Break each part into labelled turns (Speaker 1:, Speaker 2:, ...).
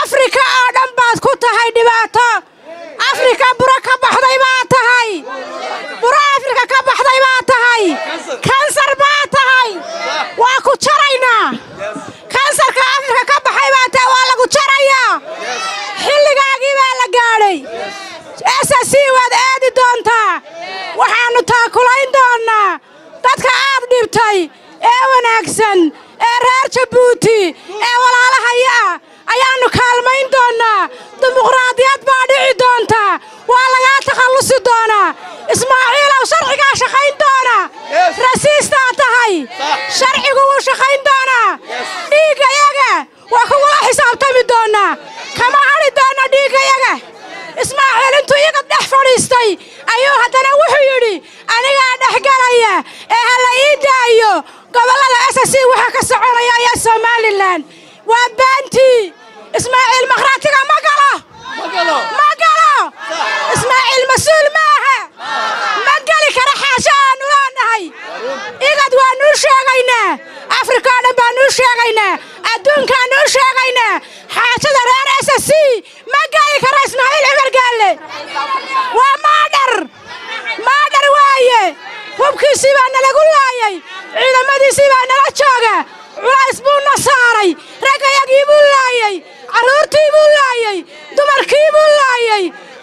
Speaker 1: afrika oo dhan baad ku tahay dhibaato afrika buro ka baxday baa tahay buro afrika ka baxday baa tahay kansar baa tahay waa ku jaraynaa kansarka afrika ka baxay baa tahay waa lagu jarayaa xilligaagii baa la gaadhay ss waad aadi doontaa waxaannu taakulayn doonnaa dadka aad dhibtay ee wanaagsan ee reer jabuuti ee walaalahaya ah ayaannu kaalmayn doonnaa dimuqraadiyad baa dhici doonta waa lagaa takhallusi doonaa ismaaciilow sharcigaa shaqayn doona rasiistaa tahay sharcigu wuu shaqayn doonaa dhiiggayaga waa kugula xisaabtami doonnaa kama hadhi doonna dhiiggayaga ismaaciil intuu iga dhex fadhiistay ayuu haddana wuxuu yidhi anigaa dhex galaya ee ha la ii daayo gobollada ss waxaa ka soconaya ayaa somalilan waa baantii ismaaciil makhraatiga ma galo ma galo ismaaciil mas-uul maaha ma geli kara xaasho aannu leenahay igad waannuu sheegaynaa afrika oo dhan baannuu sheegaynaa adduunkaannuu sheegaynaa xaajada reer ss ma geli kara ismaaciil cibargaalle waa maadhar maadhar waaye hubkiisii baa nalagu laayay ciidamadiisii baa nala jooga culays buu na saaray raggayagii buu laayay carruurtii buu laayay dumarkii buu laayay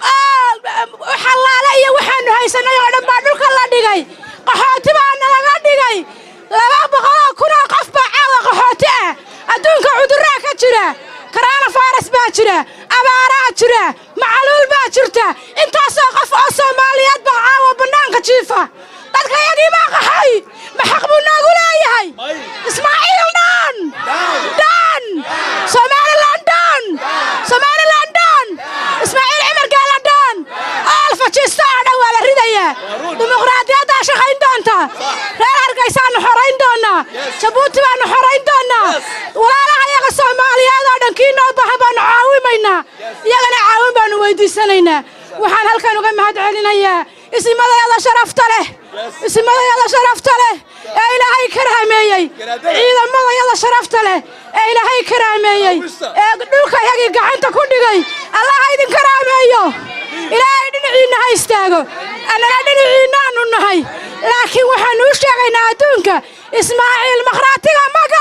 Speaker 1: xallaale iyo waxaannu haysannay oo dhan baa dhulka la dhigay qaxooti baa nalaga dhigay laba boqoloo kunoo qof baa caawa qaxooti ah adduunka cudurraa ka jira karaana fayras baa jira abaaraa jira macaluul baa jirta intaasoo qof oo soomaaliyeed baa caawa bannaanka jiifa dadkayagii baa qaxay ma xaq buu noogu leeyahay ismaaciil dhan dhan somalilan dhan somalilan dhan ismaaciil cimargaala dhan alfajista oo dhan waa la ridayaa dimuqraadiyaddaa shaqayn doonta reer hargaysaannu xorayn doonnaa jabuuti baannu xorayn doonnaa walaalaha iyaga soomaaliyeed oo dhan kii noo bahan baannu caawimaynaa iyagana caawin baannu weydiisanaynaa waxaan halkan uga mahad celinayaa isimadayada sharafta leh isimadayada sharafta leh ee ilaahay karaameeyey ciidamadayada sharafta leh ee ilaahay karaameeyey ee dhulka yagii gacanta ku dhigay allaha idin karaameeyo ilaahay dhinaciinna ha istaago annana dhinaciinnaannu nahay laakiin waxaannu u sheegaynaa adduunka ismaaciil makhraatiga maga